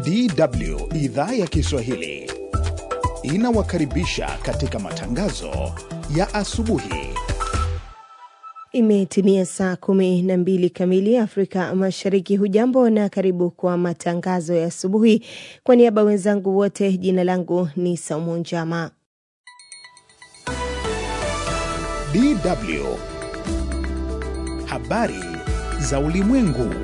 DW idhaa ya Kiswahili inawakaribisha katika matangazo ya asubuhi. Imetimia saa kumi na mbili kamili Afrika Mashariki. Hujambo na karibu kwa matangazo ya asubuhi. Kwa niaba wenzangu wote, jina langu ni Saumu Njama. DW habari za ulimwengu.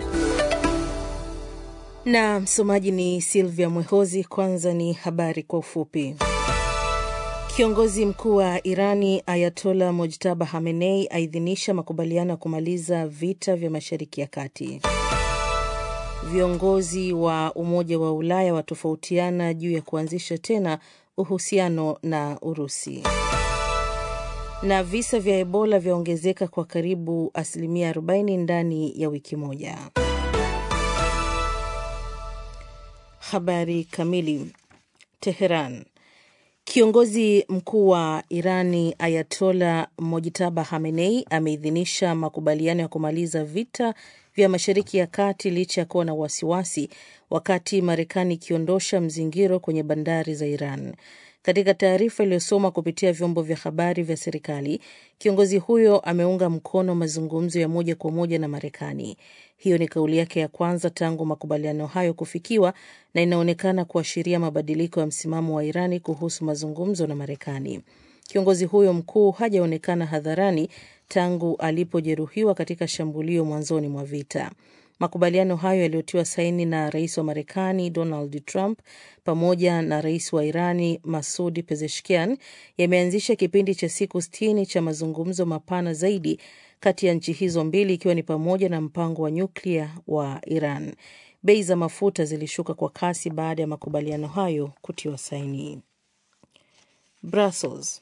Na msomaji ni Silvia Mwehozi. Kwanza ni habari kwa ufupi. Kiongozi mkuu wa Irani Ayatola Mojtaba Hamenei aidhinisha makubaliano ya kumaliza vita vya Mashariki ya Kati. Viongozi wa Umoja wa Ulaya watofautiana juu ya kuanzisha tena uhusiano na Urusi. Na visa vya Ebola vyaongezeka kwa karibu asilimia 40 ndani ya wiki moja. Habari kamili. Teheran. Kiongozi mkuu wa Irani Ayatola Mojitaba Hamenei ameidhinisha makubaliano ya kumaliza vita vya Mashariki ya Kati licha ya kuwa na wasiwasi, wakati Marekani ikiondosha mzingiro kwenye bandari za Iran. Katika taarifa iliyosoma kupitia vyombo vya habari vya serikali, kiongozi huyo ameunga mkono mazungumzo ya moja kwa moja na Marekani. Hiyo ni kauli yake ya kwanza tangu makubaliano hayo kufikiwa na inaonekana kuashiria mabadiliko ya msimamo wa Irani kuhusu mazungumzo na Marekani. Kiongozi huyo mkuu hajaonekana hadharani tangu alipojeruhiwa katika shambulio mwanzoni mwa vita. Makubaliano hayo yaliyotiwa saini na rais wa Marekani Donald Trump pamoja na rais wa Irani Masudi Pezeshkian yameanzisha kipindi cha siku sitini cha mazungumzo mapana zaidi kati ya nchi hizo mbili, ikiwa ni pamoja na mpango wa nyuklia wa Iran. Bei za mafuta zilishuka kwa kasi baada ya makubaliano hayo kutiwa saini. Brussels.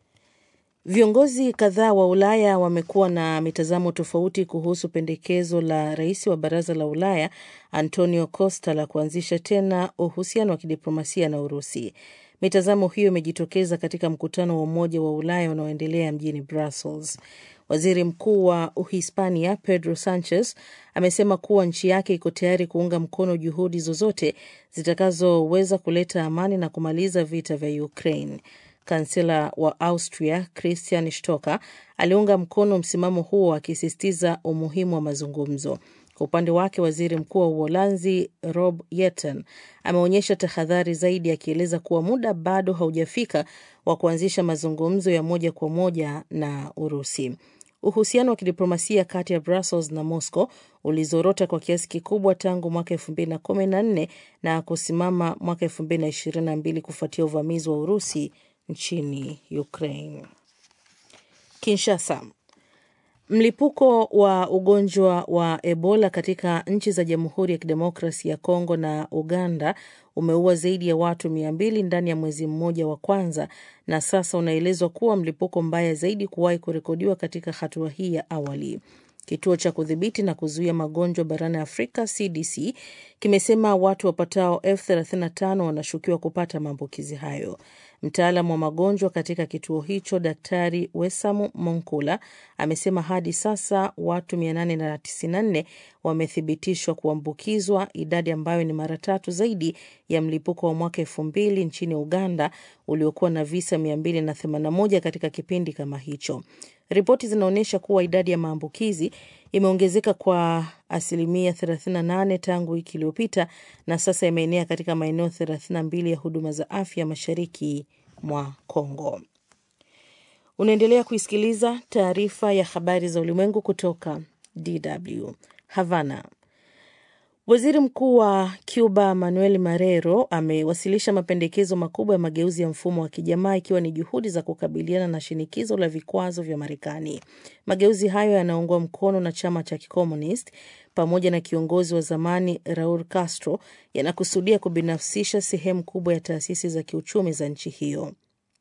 Viongozi kadhaa wa Ulaya wamekuwa na mitazamo tofauti kuhusu pendekezo la rais wa baraza la Ulaya Antonio Costa la kuanzisha tena uhusiano wa kidiplomasia na Urusi. Mitazamo hiyo imejitokeza katika mkutano wa Umoja wa Ulaya unaoendelea mjini Brussels. Waziri Mkuu wa Uhispania Pedro Sanchez amesema kuwa nchi yake iko tayari kuunga mkono juhudi zozote zitakazoweza kuleta amani na kumaliza vita vya Ukraine. Kansela wa Austria Christian Stocker aliunga mkono msimamo huo akisisitiza umuhimu wa mazungumzo. Kwa upande wake, waziri mkuu wa Uholanzi Rob Yetten ameonyesha tahadhari zaidi, akieleza kuwa muda bado haujafika wa kuanzisha mazungumzo ya moja kwa moja na Urusi. Uhusiano wa kidiplomasia kati ya Brussels na Moscow ulizorota kwa kiasi kikubwa tangu mwaka elfu mbili na kumi na nne na kusimama mwaka elfu mbili na ishirini na mbili kufuatia uvamizi wa Urusi nchini Ukraine. Kinshasa. Mlipuko wa ugonjwa wa Ebola katika nchi za Jamhuri ya Kidemokrasi ya Kongo na Uganda umeua zaidi ya watu mia mbili ndani ya mwezi mmoja wa kwanza na sasa unaelezwa kuwa mlipuko mbaya zaidi kuwahi kurekodiwa katika hatua hii ya awali. Kituo cha kudhibiti na kuzuia magonjwa barani Afrika CDC kimesema watu wapatao elfu 35 wanashukiwa kupata maambukizi hayo. Mtaalamu wa magonjwa katika kituo hicho Daktari Wesamu Monkula amesema hadi sasa watu 894 wamethibitishwa kuambukizwa, idadi ambayo ni mara tatu zaidi ya mlipuko wa mwaka elfu mbili nchini Uganda uliokuwa na visa 281 katika kipindi kama hicho. Ripoti zinaonyesha kuwa idadi ya maambukizi imeongezeka kwa asilimia 38 tangu wiki iliyopita na sasa imeenea katika maeneo 32 ya huduma za afya mashariki mwa Kongo. Unaendelea kuisikiliza taarifa ya habari za ulimwengu kutoka DW Havana. Waziri mkuu wa Cuba Manuel Marrero amewasilisha mapendekezo makubwa ya mageuzi ya mfumo wa kijamaa ikiwa ni juhudi za kukabiliana na shinikizo la vikwazo vya Marekani. Mageuzi hayo yanaungwa mkono na chama cha Kikomunist pamoja na kiongozi wa zamani Raul Castro, yanakusudia kubinafsisha sehemu kubwa ya taasisi za kiuchumi za nchi hiyo.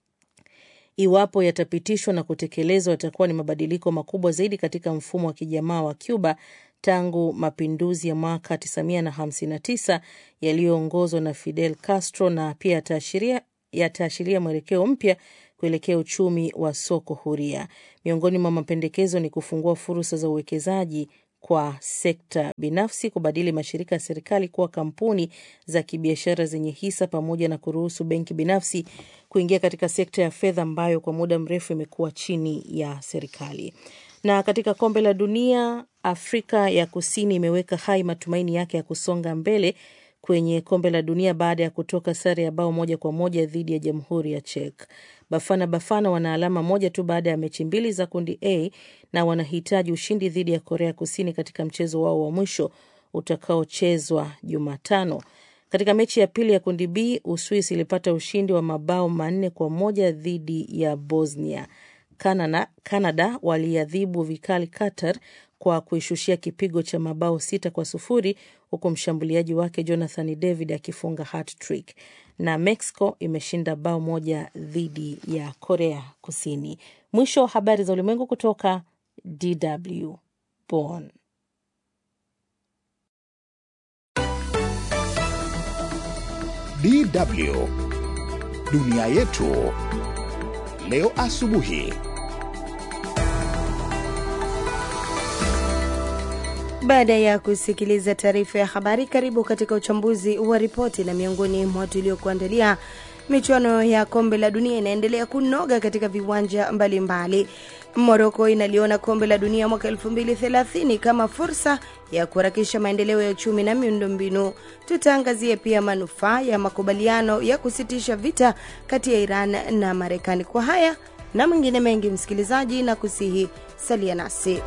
Iwapo yatapitishwa na kutekelezwa, yatakuwa ni mabadiliko makubwa zaidi katika mfumo wa kijamaa wa Cuba tangu mapinduzi ya mwaka 1959 yaliyoongozwa na Fidel Castro, na pia yataashiria yataashiria mwelekeo mpya kuelekea uchumi wa soko huria. Miongoni mwa mapendekezo ni kufungua fursa za uwekezaji kwa sekta binafsi kubadili mashirika ya serikali kuwa kampuni za kibiashara zenye hisa pamoja na kuruhusu benki binafsi kuingia katika sekta ya fedha ambayo kwa muda mrefu imekuwa chini ya serikali. Na katika kombe la dunia, Afrika ya Kusini imeweka hai matumaini yake ya kusonga mbele kwenye kombe la dunia baada ya kutoka sare ya bao moja kwa moja dhidi ya Jamhuri ya Czech. Bafana Bafana wana alama moja tu baada ya mechi mbili za kundi A na wanahitaji ushindi dhidi ya Korea Kusini katika mchezo wao wa mwisho utakaochezwa Jumatano. Katika mechi ya pili ya kundi B, Uswisi ilipata ushindi wa mabao manne kwa moja dhidi ya Bosnia. Canada, Canada waliadhibu vikali Qatar kwa kuishushia kipigo cha mabao sita kwa sufuri huku mshambuliaji wake Jonathan David akifunga hat-trick. Na Mexico imeshinda bao moja dhidi ya Korea Kusini. Mwisho wa habari za ulimwengu kutoka DW Bonn. DW dunia yetu leo asubuhi. Baada ya kusikiliza taarifa ya habari, karibu katika uchambuzi wa ripoti. Na miongoni mwa tuliokuandalia, michuano ya kombe la dunia inaendelea kunoga katika viwanja mbalimbali. Moroko inaliona kombe la dunia mwaka 2030 kama fursa ya kuharakisha maendeleo ya uchumi na miundombinu. Tutaangazia pia manufaa ya makubaliano ya kusitisha vita kati ya Iran na Marekani. Kwa haya na mengine mengi, msikilizaji, na kusihi salia nasi.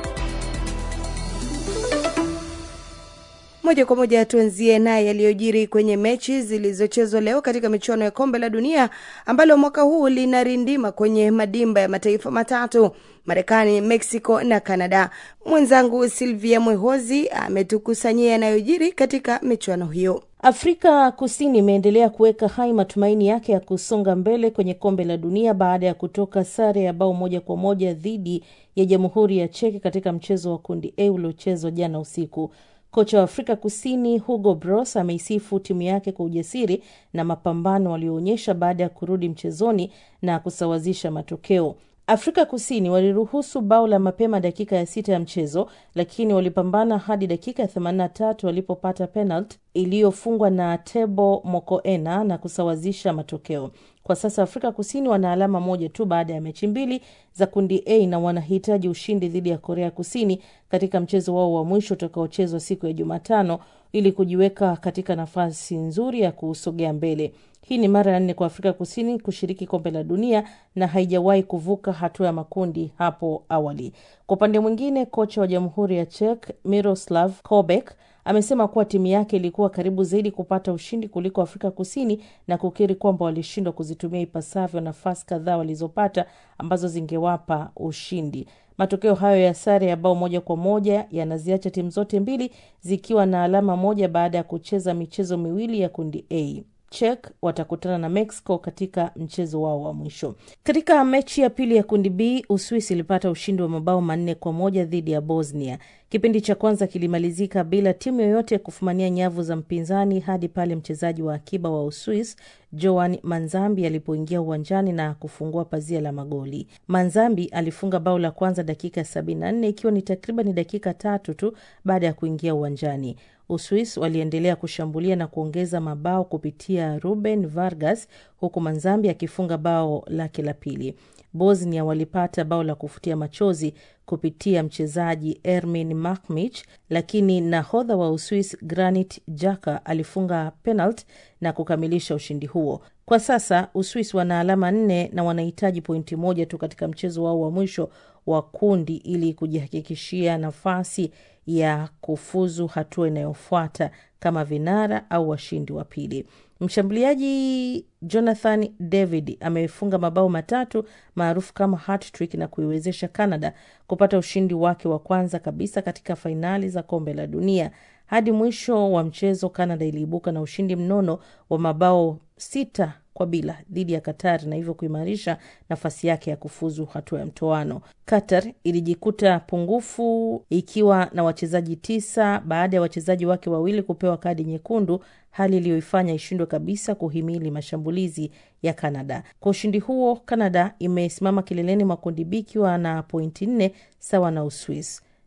Moja kwa moja tuanzie naye yaliyojiri kwenye mechi zilizochezwa leo katika michuano ya kombe la dunia ambalo mwaka huu linarindima kwenye madimba ya mataifa matatu Marekani, Mexico na Canada. Mwenzangu Silvia Mwehozi ametukusanyia yanayojiri katika michuano hiyo. Afrika Kusini imeendelea kuweka hai matumaini yake ya kusonga mbele kwenye kombe la dunia baada ya kutoka sare ya bao moja kwa moja dhidi ya Jamhuri ya Cheki katika mchezo wa kundi A uliochezwa jana usiku. Kocha wa Afrika Kusini Hugo Bros ameisifu timu yake kwa ujasiri na mapambano walioonyesha baada ya kurudi mchezoni na kusawazisha matokeo. Afrika Kusini waliruhusu bao la mapema dakika ya sita ya mchezo, lakini walipambana hadi dakika ya 83 walipopata penalti iliyofungwa na Tebo Mokoena na kusawazisha matokeo. Kwa sasa Afrika Kusini wana alama moja tu baada ya mechi mbili za kundi A na wanahitaji ushindi dhidi ya Korea Kusini katika mchezo wao wa mwisho utakaochezwa siku ya Jumatano ili kujiweka katika nafasi nzuri ya kusogea mbele. Hii ni mara ya nne kwa Afrika Kusini kushiriki kombe la dunia na haijawahi kuvuka hatua ya makundi hapo awali. Kwa upande mwingine, kocha wa Jamhuri ya Czech Miroslav Kobek amesema kuwa timu yake ilikuwa karibu zaidi kupata ushindi kuliko Afrika Kusini na kukiri kwamba walishindwa kuzitumia ipasavyo nafasi kadhaa walizopata ambazo zingewapa ushindi. Matokeo hayo ya sare ya bao moja kwa moja yanaziacha timu zote mbili zikiwa na alama moja baada ya kucheza michezo miwili ya kundi A. Czech watakutana na Mexico katika mchezo wao wa mwisho. Katika mechi ya pili ya kundi B, Uswisi ilipata ushindi wa mabao manne kwa moja dhidi ya Bosnia. Kipindi cha kwanza kilimalizika bila timu yoyote kufumania nyavu za mpinzani hadi pale mchezaji wa akiba wa Uswis Joan Manzambi alipoingia uwanjani na kufungua pazia la magoli. Manzambi alifunga bao la kwanza dakika ya 74 ikiwa ni takriban dakika tatu tu baada ya kuingia uwanjani. Uswis waliendelea kushambulia na kuongeza mabao kupitia Ruben Vargas, huku Manzambi akifunga bao lake la pili. Bosnia walipata bao la kufutia machozi kupitia mchezaji Ermin Makmich, lakini nahodha wa Uswis Granit Jaka alifunga penalti na kukamilisha ushindi huo. Kwa sasa Uswis wana alama nne na wanahitaji pointi moja tu katika mchezo wao wa mwisho wa kundi ili kujihakikishia nafasi ya kufuzu hatua inayofuata kama vinara au washindi wa pili. Mshambuliaji Jonathan David amefunga mabao matatu maarufu kama hat-trick na kuiwezesha Canada kupata ushindi wake wa kwanza kabisa katika fainali za kombe la dunia. Hadi mwisho wa mchezo, Canada iliibuka na ushindi mnono wa mabao sita kwa bila dhidi ya Qatar na hivyo kuimarisha nafasi yake ya kufuzu hatua ya mtoano. Qatar ilijikuta pungufu ikiwa na wachezaji tisa baada ya wachezaji wake wawili kupewa kadi nyekundu, hali iliyoifanya ishindwe kabisa kuhimili mashambulizi ya Canada. Kwa ushindi huo, Canada imesimama kileleni mwa kundi B ikiwa na pointi nne sawa na Uswis.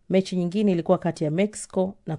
Mechi nyingine ilikuwa kati ya Mexico na